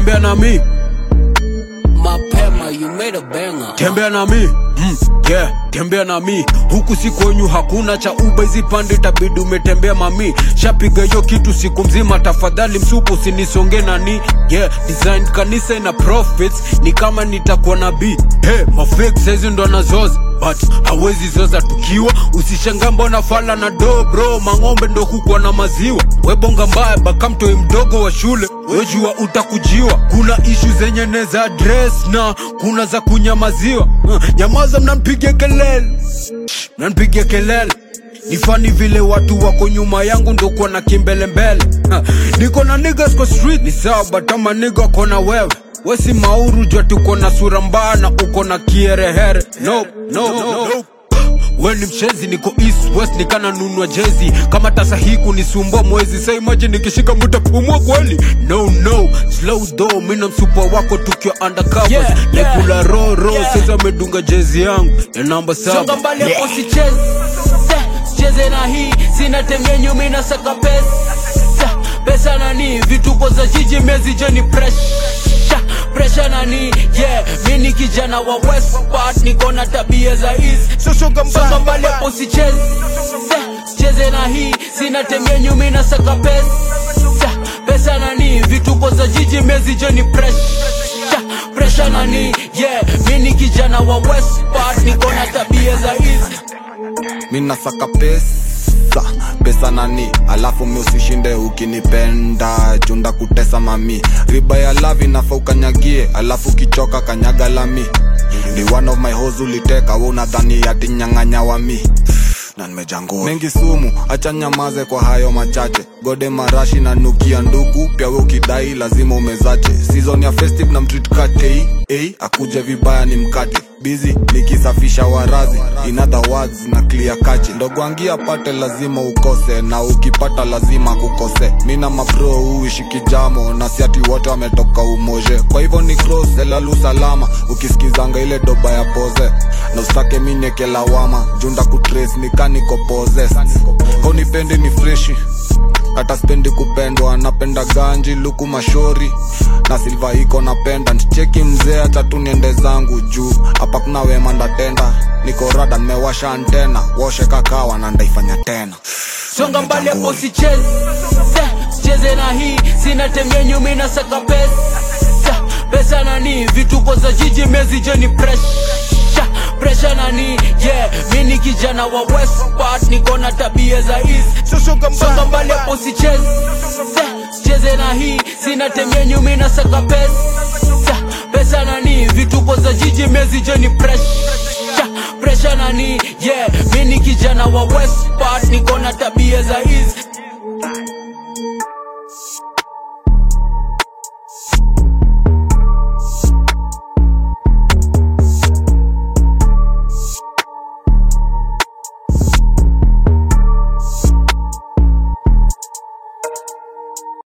tembea na mi mapema you made a banger tembea na mi mm, yeah, tembea na mi huku si kwenyu hakuna cha uba hizi pande tabidi umetembea mami shapiga hiyo kitu siku mzima tafadhali msupu usinisonge nani yeah, design kanisa ina profits ni kama nitakuwa nabii hey, mafake saizi ndo nazoza but hawezi zoza tukiwa usishanga mbona fala na do bro mang'ombe ndo kukwa na maziwa webonga mbaya bakamtoi mdogo wa shule wejua utakujiwa kuna ishu zenye neza dress na kuna za kunyamaziwa uh, nyamaza mnampigia kelele mnampigia kelele ni fani vile watu wako nyuma yangu ndo kuwa na kimbelembele Ha, niko na niggas kwa street ni sawa but ama niga kona wewe wesi mauru jwa tuko na sura mbaya na uko na kierehere no, no, no, no. we ni mchezi niko east west nikana nunua jezi kama tasa hii kunisumbua mwezi sa imagine nikishika mutapumua kweli no no slow though mina msupa wako tukiwa undercovers Yeah, yeah. nekula roro Yeah. sasa amedunga jezi yangu ya namba songa saba mbali hapo sicheze sicheze na hii sina temia nyuma inasaka pesa pesa nani vituko za jiji mezi jeni presha presha nani yeah mi ni kijana wa west part niko na tabia za east songa mbali hapo sicheze sicheze na hii sina temia nyuma inasaka pesa pesa nani vituko za jiji mezi jeni presha presha nani yeah mi ni kijana wa west part niko na tabia za east mi nasaka pesa pesa nani alafu mi usishinde ukinipenda junda kutesa mami riba ya lavi nafa ukanyagie alafu kichoka kanyaga lami ni one of my hoes uliteka we unadhani ati nyang'anya wa mi na nimejangua mengi sumu acha nyamaze kwa hayo machache gode marashi na nukia ndugu pia we ukidai lazima umezache season ya festive na mtreat kate hey, akuje vibaya ni mkate bizi nikisafisha warazi in other words na clear kachi ndogwangia pate lazima ukose na ukipata lazima kukose mina mabro uishi kijamo na siati wote wametoka umoje kwa hivyo ni cross elalu salama ukisikizanga ile doba ya poze na usake mineke lawama junda kutrace nikaniko poses honipendi ni freshi hata spendi kupendwa napenda ganji luku mashori na silva iko napenda ncheki mzee hata tu niende zangu juu hapa kuna wema ndatenda niko rada nimewasha antena woshe kakawa na ndaifanya tena songa mbali hapo sicheze sicheze na hii sina temia nyuma inasaka pesa pesa nani vituko za jiji mezi jeni presha presha nani yeah mi ni kijana wa west part niko na tabia za east songa mbali hapo sicheze sicheze na hii sina temia nyuma inasaka pesa pesa nani vituko za jiji mezi jeni presha presha nani yeah mi ni kijana wa west part niko na tabia za east